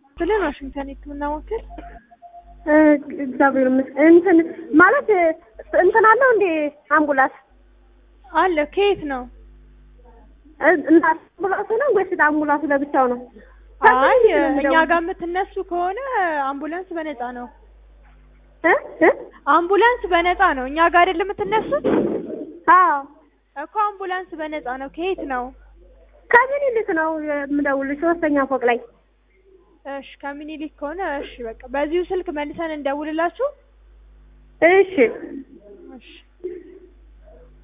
ብለን ዋሽንግተን የህክምና ማዕከል እ እግዚአብሔር ይመስገን። እንትን ማለት እንትን አለው እንዴ አምቡላንስ አለ። ከየት ነው? እ- እና አምቡላንሱ ነው ወይስ አምቡላንሱ ለብቻው ነው? አይ እኛ ጋር የምትነሱ ከሆነ አምቡላንስ በነፃ ነው። እ እ አምቡላንስ በነፃ ነው። እኛ ጋር አይደል የምትነሱት አዎ እኮ አምቡላንስ በነፃ ነው። ከየት ነው? ከምኒልክ ነው የምደውልሽ ሶስተኛ ፎቅ ላይ እሺ ከምኒልክ ከሆነ እሺ በቃ በዚሁ ስልክ መልሰን እንደውልላችሁ። እሺ እሺ